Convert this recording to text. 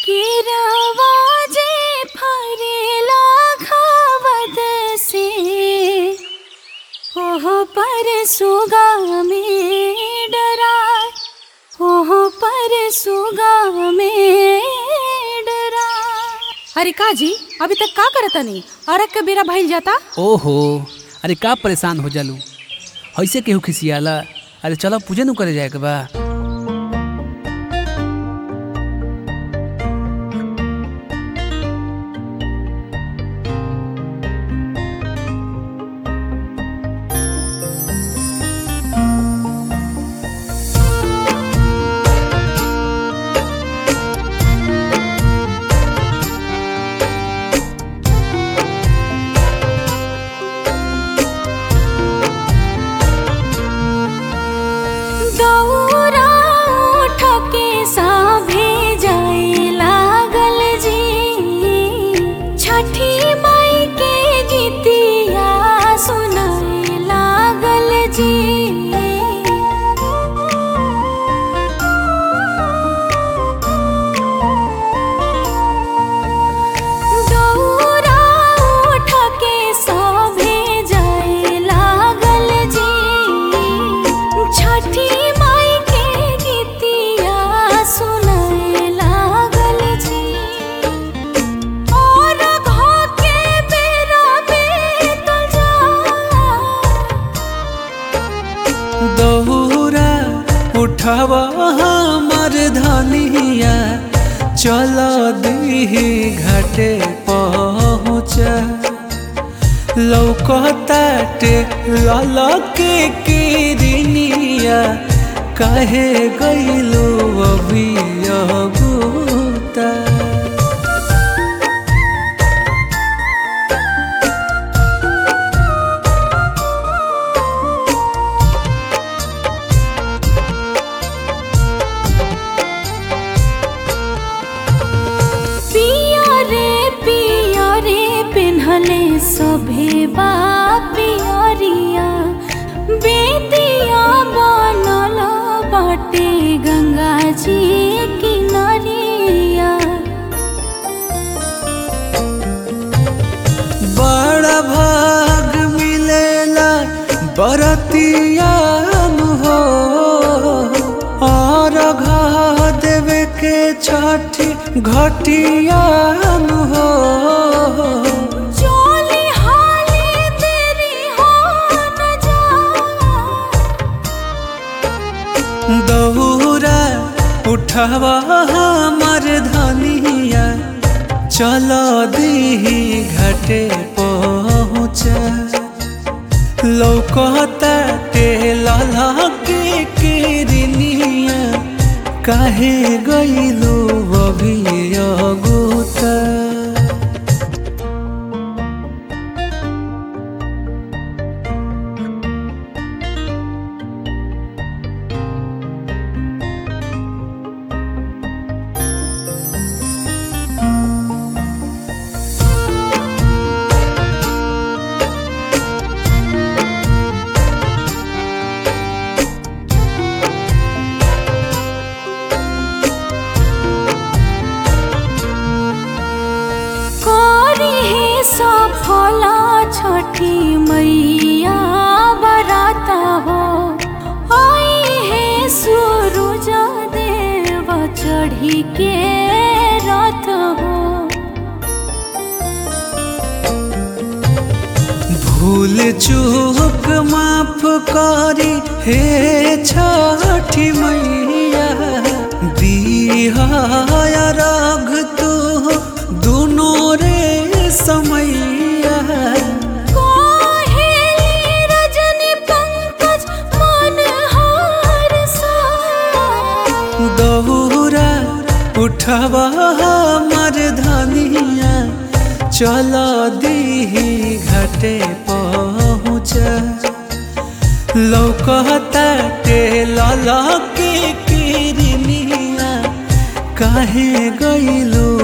केरावाजे फरेला खावत से ओह पर सुगा में डराय ओह पर सुगा में डराय अरे का जी अभी तक का करतनी अरग के बेरा भइल जाता ओहो अरे का परेशान हो जालू ऐसे केहू खिसियाला अरे चलो पूजन करे जाए के बा दौरा उठ के साभे जाए लागल जी छठी माई के गीतिया सुनाए लागल जी दौरा उठ के साभे जाए लागल जी छठी माई के गीतिया सुनाए लागल जी और घो के बेरा बीतल जा दौरा उठावा हमर धनिया चल दीही घाटे पहुँच लौकताटे ललके किरनिया काहे गइलो अभी अगुता पिया रे पिया रे पिन्हले सभे बा पियरिया बेदिया बनल बाटे गंगा जी किनारिया बड़ा भाग मिलेला बरतिया हो और घा देवे के छठी घटिया हो चोली हाली तेरी हो न जा दौरा उठावा हमर धनिया चल दीही घाटे पहुँच लौकता टेला के किरनिया काहे गइलो अभी अगुता करी हे सफला छठी मैया बराता हो आई हे सूरज देव चढ़ी के रथ हो भूल चूक माफ करी हे छठी मैया दिया राग तू दुनो रे समैया कोहेली रजनी पंकज मन हार सा दौरा उठवा हमर धनिया चल दीही घाटे पहुँच लौकता टेला के किरनिया काहे गइलो